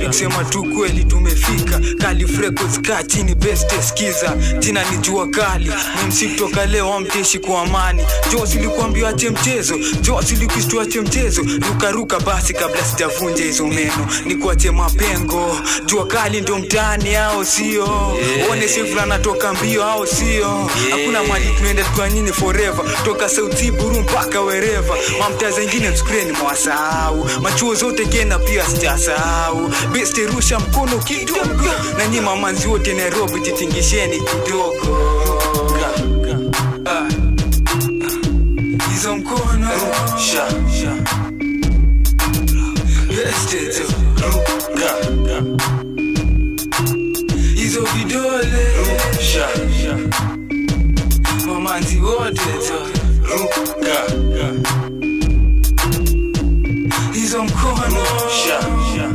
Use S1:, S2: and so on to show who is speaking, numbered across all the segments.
S1: nikisema tu kweli tumefika kali freckles kaa chini best skiza jina ni jua kali ni msi kutoka leo amteshi kwa amani jos ilikuambia ache mchezo jos ilikishtua ache mchezo rukaruka basi kabla sijavunja hizo meno ni kuache mapengo jua kali ndo mtaani ao sio one sifula natoka mbio ao sio hakuna mali tunaenda tukwa nyini forever toka sauti buru mpaka wereva mamtaa zengine mskreni mwasahau machuo zote kena pia sijasahau beste rusha mkono kidogo na nyi mamanzi wote nairobi titingisheni kidogo Ah. hizo mkono
S2: Sha, sha,
S1: beste tu
S2: ruka,
S1: hizo vidole
S2: sha, sha,
S1: mamanzi wote tu
S2: ruka,
S1: hizo mkono
S2: sha, sha,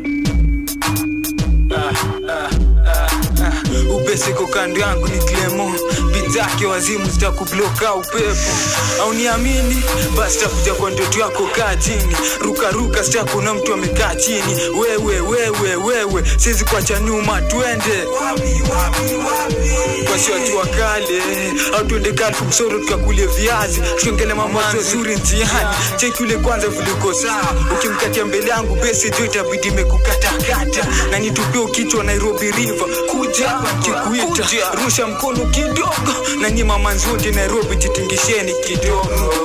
S1: upeseko kando yangu ni klemo bitake wazimu zitakubloka upepo au niamini basi takuja kwa ndoto yako kaa chini rukaruka sitakuna mtu amekaa chini wewe wewe wewe siwezi kuacha nyuma twende wasiwajua kale au tuende kale kumsoro tukakulie viazi tuongele mamazo zuri njiani cheki ule kwanza viliko sawa ukimkatia mbele yangu besi jo itabidi imekukatakata na nitupie kichwa nairobi river kuja kikuita rusha mkono kidogo na nyi mamanzi wote nairobi jitingisheni kidogo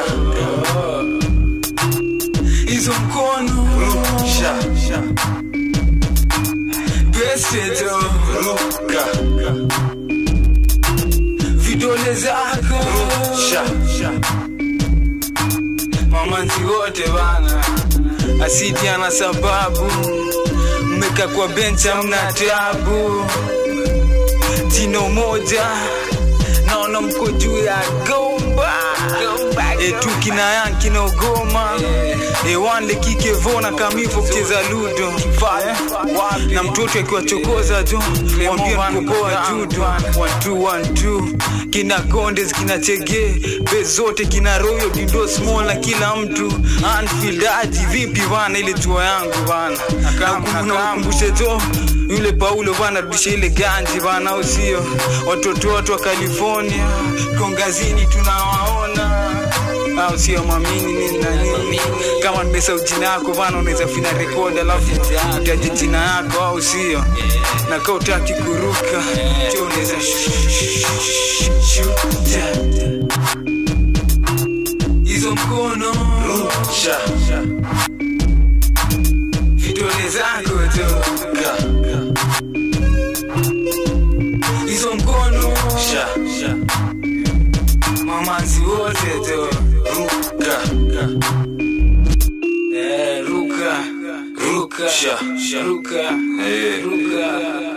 S1: hizo mkono
S2: sha, sha,
S1: besi jo
S2: ruka,
S1: vidole zako
S2: sha, sha,
S1: mamanzi wote bana asidi ana sababu mmeka kwa benchi amna tabu jino moja naona mko juu ya gomba etu kina yan kinaogoma ewanle kikevona kamivo kucheza ludo na mtoto akiwachokoza jo mwambie mkokoa judo wantu wantu kina kondes kina chege be zote kina royo dindo small na kila mtu anfield aji vipi bana ile tua yangu bana nakumbushe jo yule paulo bana rudisha ile ganji bana au sio watoto wote wa california kongazini tunawaona au sio mwamini nini na nini kama nimesau jina yako bana unaweza fina rekodi alafu utaje jina yako au sio na kaa utaki kuruka jo unaweza shuta hizo mkono
S2: sha, sha,
S1: vidole zako jo
S2: ka,
S1: hizo mkono
S2: sha, sha,
S1: mamanzi wote jo
S2: ruka,
S1: Eh, ruka ruka
S2: Sha, sha.
S1: ruka
S2: Eh.
S1: ruka